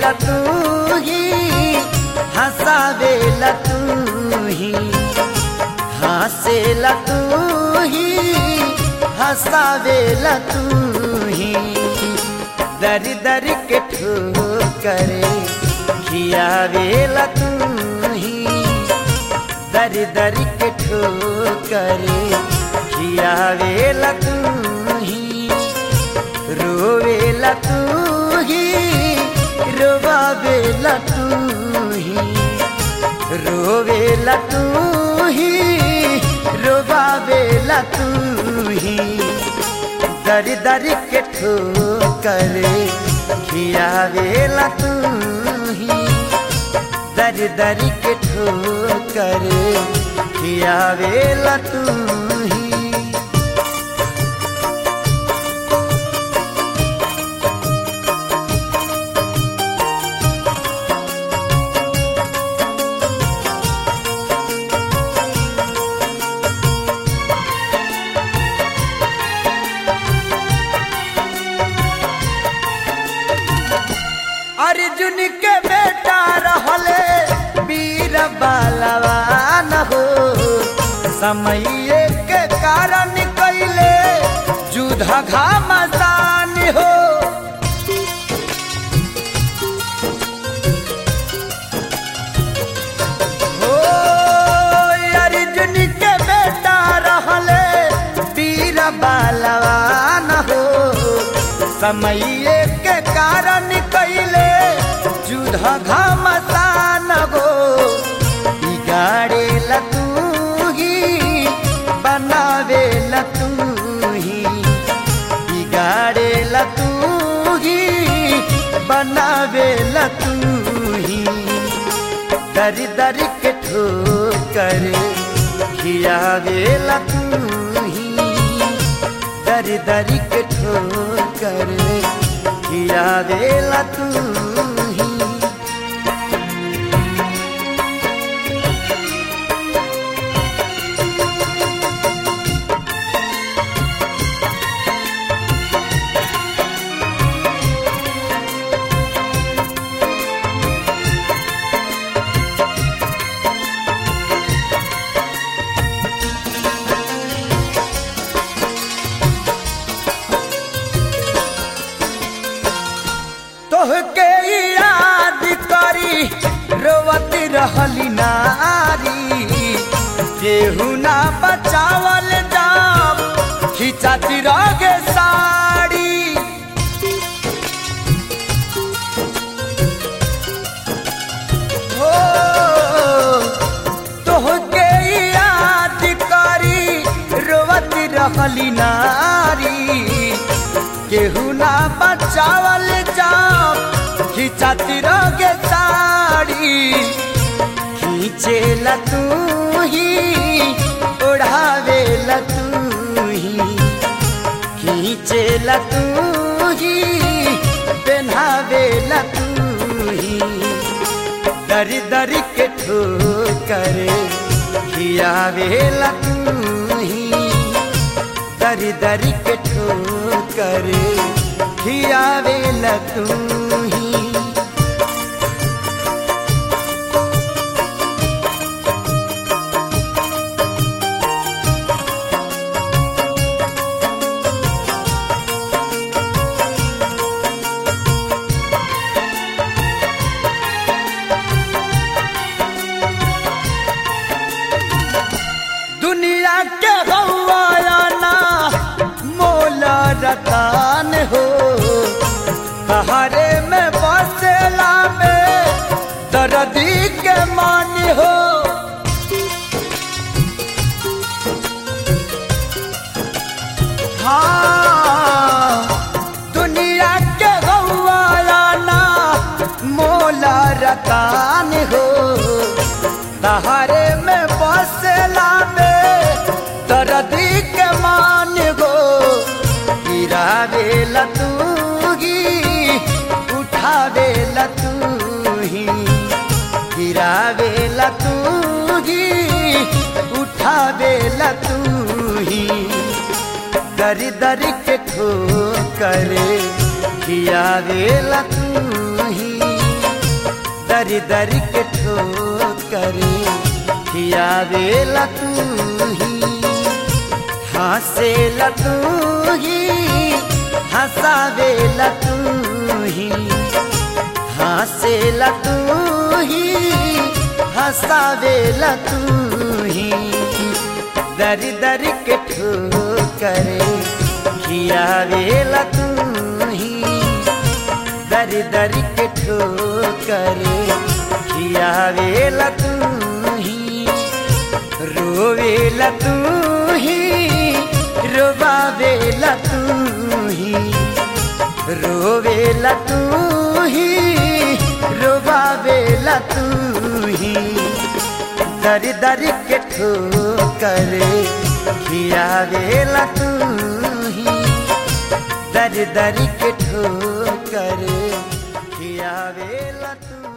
हंसावेला तू ही हंसावेला तू ही हंसेला तू ही हंसावेला तू ही दर दर के ठोकरे खियावेला तू ही दर दर के ठोकरे खियावेला तू ही रोवेला तू ही रोवावेला तू ही रोवेला तू ही रोवावेला तू ही दर दर के ठोकरे खियावेला तू ही दर दर के ठोकरे खियावेला तू ही अर्जुन के बेटा रहले वीर बलवान हो समय के कारण कैले युद्ध घामसान हो हो अर्जुन के बेटा रहले वीर बलवान हो समय के कारण कैले युद्ध घमसान गो बिगाड़े तू ही बनावे तू ही बिगाड़े तू ही बनावे तू ही दर दर के ठोकर खियावे तू ही दर दर के ठोकर खियावेला तू ही तोहके याद करी रोवत रहली नारी केहू ना बचावल जाम खिंचाती रगे साड़ी हो तोहके याद करी रोवत रहली नारी केहू ना बचावल जाम खिंचाती रगे साड़ी खींचेला तू ही ओढ़ावेला तू ही खींचेला तू ही पहनावेला तू ही दर दर के ठोकर खियावेला तू ही दर दर के ठोकर खियावेला तू ही दुनिया के गवाना मोला रतान हो सहारे में बसेला में दर्दी के मान हो हाँ दुनिया के गवाना मोला रतान हो सहारे में बसेला में दर्दी के मान गो गिरावेला तू ही उठावेला तू ही गिरावेला तू ही उठावेला तू ही दर दर के ठोकर खियावेला तू ही दर दर के ठोकर खियावेला तू ही हंसेला तू ही हंसावेला तू ही हंसेला तू ही हंसावेला तू ही दर दर के ठोकर खियावेला तू ही दर दर के ठोकर खियावेला तू ही रोवेला तू ही रोबावेला तू ही रोवेला तू ही रोबावेला तू ही दर दर के ठोकर खियावेला तू ही दर दर के ठोकर खियावेला तू